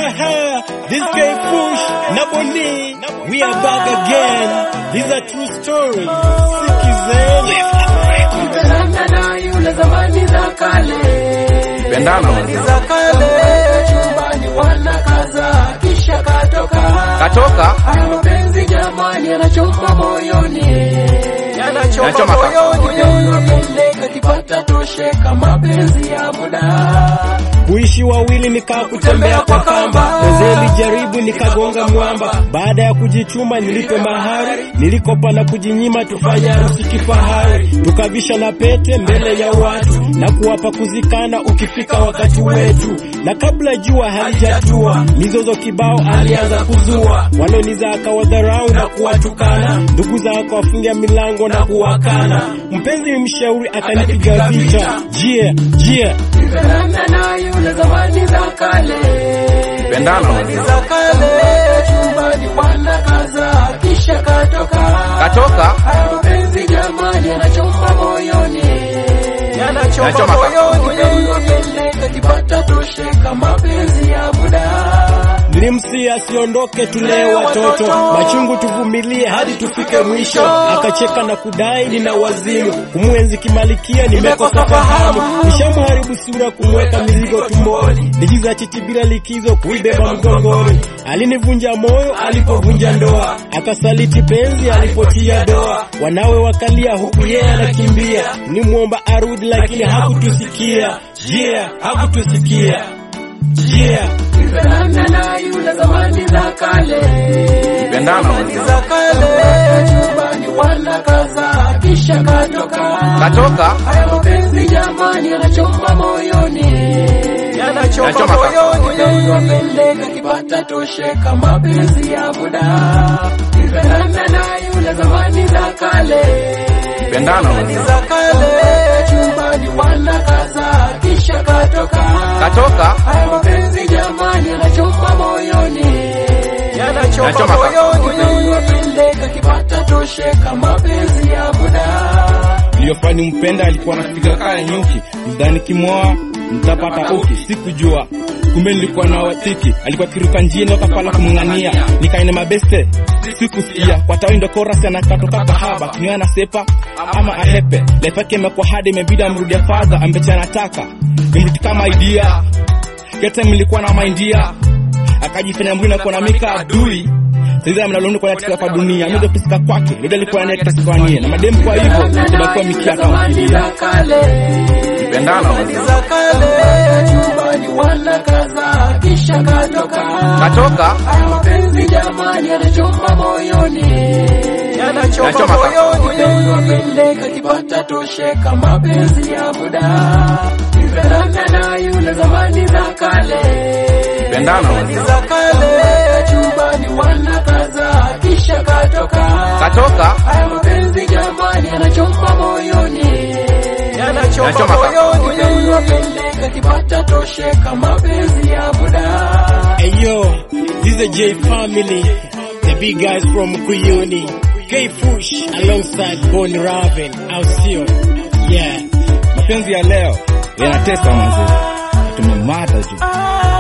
this guy Push na Boni, we are back again. These are true stories. Sikizeni. Kupendana na yule zamani za kale. Pendana Zamani za kale. Chumbani wanakaza kisha katoka. katoka Haya mapenzi jamani yanachoma moyoni. Yanachoma Yanachoma moyoni. Unapendeka kipata tosheka mapenzi ya muda. Kuishi wawili nikaa kutembea kwa kamba, wazee lijaribu nikagonga mwamba. Baada ya kujichuma nilipe mahari, nilikopa na kujinyima, tufanye harusi kifahari, tukavisha na pete mbele ya watu na kuwapa kuzikana ukifika wakati wetu. Na kabla jua halijatua, mizozo kibao alianza kuzua, waloniza akawadharau na kuwatukana, ndugu zako wafungia milango na kuwakana. Mpenzi mshauri akanipiga vita, jie jie Kupendana na yule zamani za kale. Pendana Zamani za kale. Chumbani wanakaza kisha katoka. katoka Haya mapenzi jamani yanachoma moyoni. Yanachoma Yanachoma moyoni. Unapendeka kipata tosheka mapenzi ya muda. Nilimsia asiondoke, tulee watoto, machungu tuvumilie hadi tufike mwisho. Akacheka na kudai nina wazimu, kumwenzi kimalikia, nimekosa fahamu. Nishamharibu sura, kumweka mizigo tumboni, nijiza titi bila likizo, kuibeba mgongoni. Alinivunja moyo alipovunja ndoa, akasaliti penzi alipotia doa. Wanawe wakalia, huku yeye anakimbia. Nimwomba arudi, lakini hakutusikia. Yeah, hakutusikia. Yeah. Kupendana na yule zamani za kale. Pendana Zamani za kale. Chumbani wanakaza kisha katoka. katoka Haya mapenzi jamani yanachoma moyoni. Yanachoma Yanachoma moyoni. Unapendeka kipata tosheka mapenzi ya muda. Kupendana na yule zamani za kale. Pendana Zamani za kale. Chumbani wanakaza kisha katoka. katoka Haya mapenzi jamani yanachoma moyoni. Yanachoma Yanachoma moyoni. Unapendeka kipata tosheka mapenzi ya muda. iliyofani mpenda alikuwa anapiga kaya nyuki mdhani kimwoa mtapata uki sikujua kumbe nilikuwa na watiki alikuwa kiruka njia wakapala kumng'ania nikaine mabeste sikusikia kwa tawi ndo korasi anakatoka kahaba kinywa na sepa ama ahepe lefake imekuwa hadi imebidi amrudia fadha ambeche anataka nimrudi kama idea kete nilikuwa na maindia akajifanya mwina kuwa mika adui saizi mnaloni kwa katika kwa dunia mimi pisika kwake ndio alikuwa anaye katika kwa nia na mademu kwa hivyo ndio mikia kama Zamani za kale. Pendana Zamani za kale. Chumbani wanakaza kisha katoka. katoka Haya mapenzi jamani yanachoma moyoni. Yanachoma Yanachoma moyoni. Unapendeka kipata tosheka mapenzi ya muda. Kupendana na yule zamani za kale. Pendana Zamani za kale. Chumbani wanakaza kisha katoka. katoka Haya mapenzi jamani yanachoma moyoni. Yanachoma Yanachoma moyoni. Unapendeka kipata tosheka mapenzi ya muda. Hey yo, this is a J family, the big guys from Kuyuni. K Push alongside Bonnie Raven, au sio? Yeah. mapenzi ya leo yanatesa manzi tumemata juu